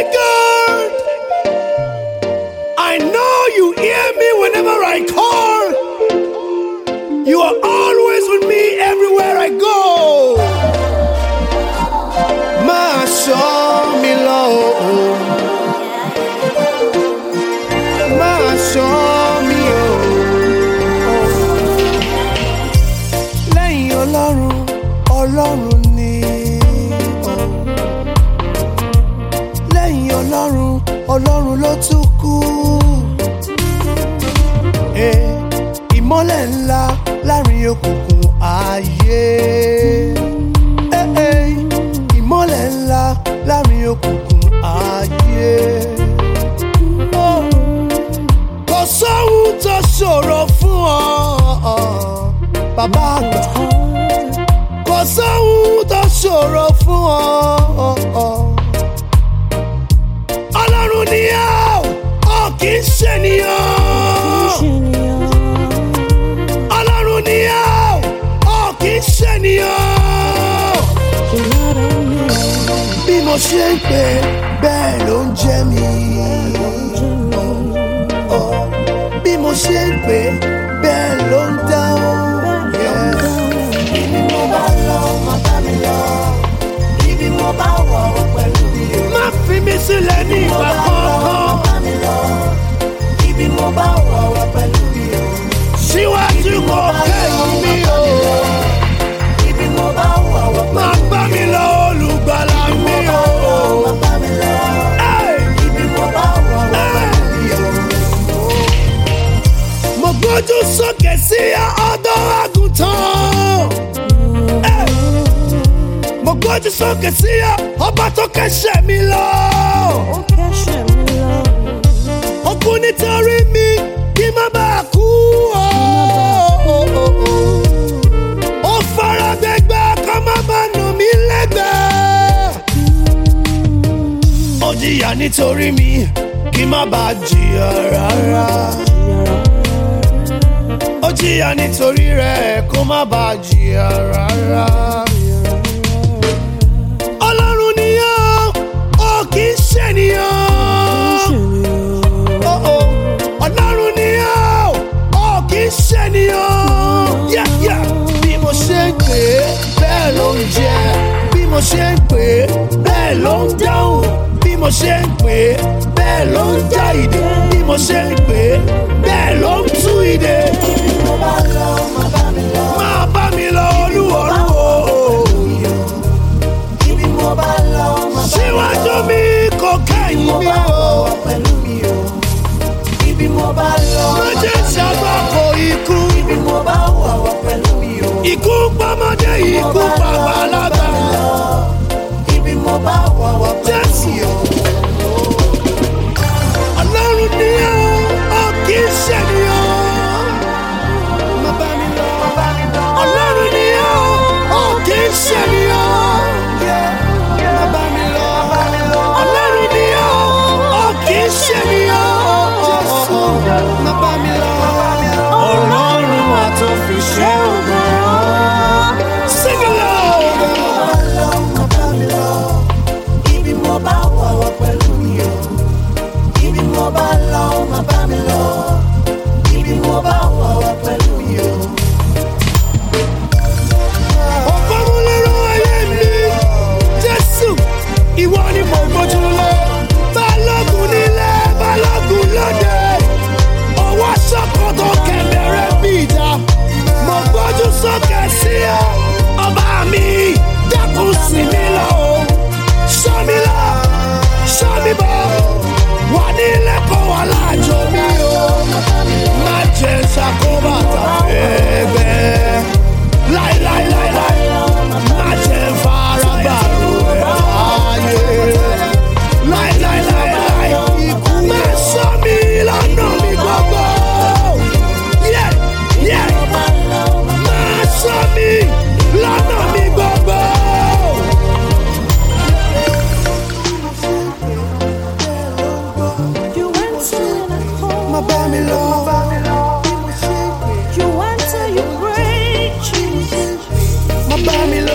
God. I know you hear me whenever I call. You are always with me everywhere I go. Máa ṣọ́ mi lọ. o. Máa ṣọ́ mi o. Lẹ́yìn Ọlọ́run, Ọlọ́run ni. o. Lẹ́yìn Ọlọ́run, Ọlọ́run ló tún kù. Eh, Ìmọ́lẹ̀ ńlá láàrin òkùnkùn ayé. Eh, eh, Ìmọ́lẹ̀ ńlá láàrin òkùnkùn ayé. Oh kò sóhun tó ṣòro fún ọ bàbá àgbà kò sóhun tó ṣòro fún ọ ọlọ́run ni ọ́ ọ kì í ṣènìyàn ọlọ́run ni ọ́ ọ kì í ṣènìyàn bí mo ṣe ń pè bẹ́ẹ̀ ló ń jẹ́ mi bí mo ṣe ń pè bẹ́ẹ̀ ló ń dáhùn. Ibi mo bá lọ, má bá mi lọ. Ibi mo bá wọ̀ wọ̀ pẹ̀lú mi o. má fi mi sílẹ̀ ní Mo ìgbà bá lọ, má kankan bá mi lọ. Ibi mo bá wọ̀ wọ̀ pẹ̀lú mi o. síwájú kò kẹ́yìn mi o. Ibi mo bá wọ̀ wọ̀ má bá mi lọ olùgbàlà mi o. má bá mi lọ. Hey! Ibi mo bá wọ̀ wọ̀ pẹ̀lú mi o. mo gbójú sókè sí ọ̀dọ̀ àgùntàn. Hey! mo gbójú sókè sí ọba tó kẹ́sẹ̀ mi lọ. ó kú nítorí mi kí má bàa kú o. ó fara gbẹgbẹ kó má bàa nà mí lẹ́gbẹ̀ẹ́. ó jìyà nítorí mi kí má bàa jìyà rárá. ó jìyà nítorí rẹ̀ kó má bàa jìyà rárá. ọlọ́run ni ó ó kì í ṣènìyàn. Oh, oh. ọlọ́run ni ó ó kì í ṣènìyàn. Yeah, yeah. bí mo ṣe ń pè é bẹ́ẹ̀ ló ń jẹ́ bí mo ṣe ń pè é bẹ́ẹ̀ ló ń dáhùn bí mo ṣe ń pè é bẹ́ẹ̀ ló ń já ìdè bí mo ṣe ń pè é bẹ́ẹ̀ ló ń tú ìdè. Ibi mo bá lọ, má bá mi lọ. máa bá mi lọ olúwọ̀rú o. Ibi mo bá lọ, má bá mi lọ. síwájú mi kò kẹ́yìn Mo mi bá o. wọ̀ wọ̀ pẹ̀lú mi o. Ibi mo bá lọ, má jẹ́ ṣàgbọ́kọ̀ ikú. Ibi mo bá wọ̀ wọ̀ pẹ̀lú mi o. ikú pamọ́dé ikú pàgbàlagbà. Ibi mo bá wọ̀ wọ̀ pẹ̀lú mi o. ọlọ́run ni ó ó kì í ṣènìyàn. má bá mi lọ. ọlọ́run ni ó ó kì í ṣènìyàn. má bá mi lọ. ọlọ́run ni ó ó kì í ṣènìyàn. má bá mi lọ. ọlọ́run wa tó fi ṣe ògo. sing along. Má bá mi lọ. Ibi mo bá wọ̀ wọ̀ pẹ̀lú mi o. Ibi mo bá lọ, má bá mi lọ. Ibi mo bá wọ̀ wọ̀ pẹ̀lú mi o. ọ̀pọ̀mọlẹ́rọ ayé mi jésù ìwọ ni mo gbójú lé balógun nílé balógun lóde ọwọ́ sọ́kòtò kẹ̀mẹ́rẹ́ bí ìjà mo gbójú sókè sí ọ ọba mi dákun sí mi lọ o sọ mi lọ sọ mi bọ wà nílé kó wà láàjọ mi o má jẹ ṣàkóbá tàbí ẹgbẹ́ láíláíláíláí má jẹ fara gbàrú ẹ̀ láàyè láíláíláíláí ikú má sọ mi lọ́nà mi gbogbo Yeah, yeah. má sọ mi lọ́nà mi gbogbo. You went to the má bá mi lọ. You went to you prayed, Jesus. má bá mi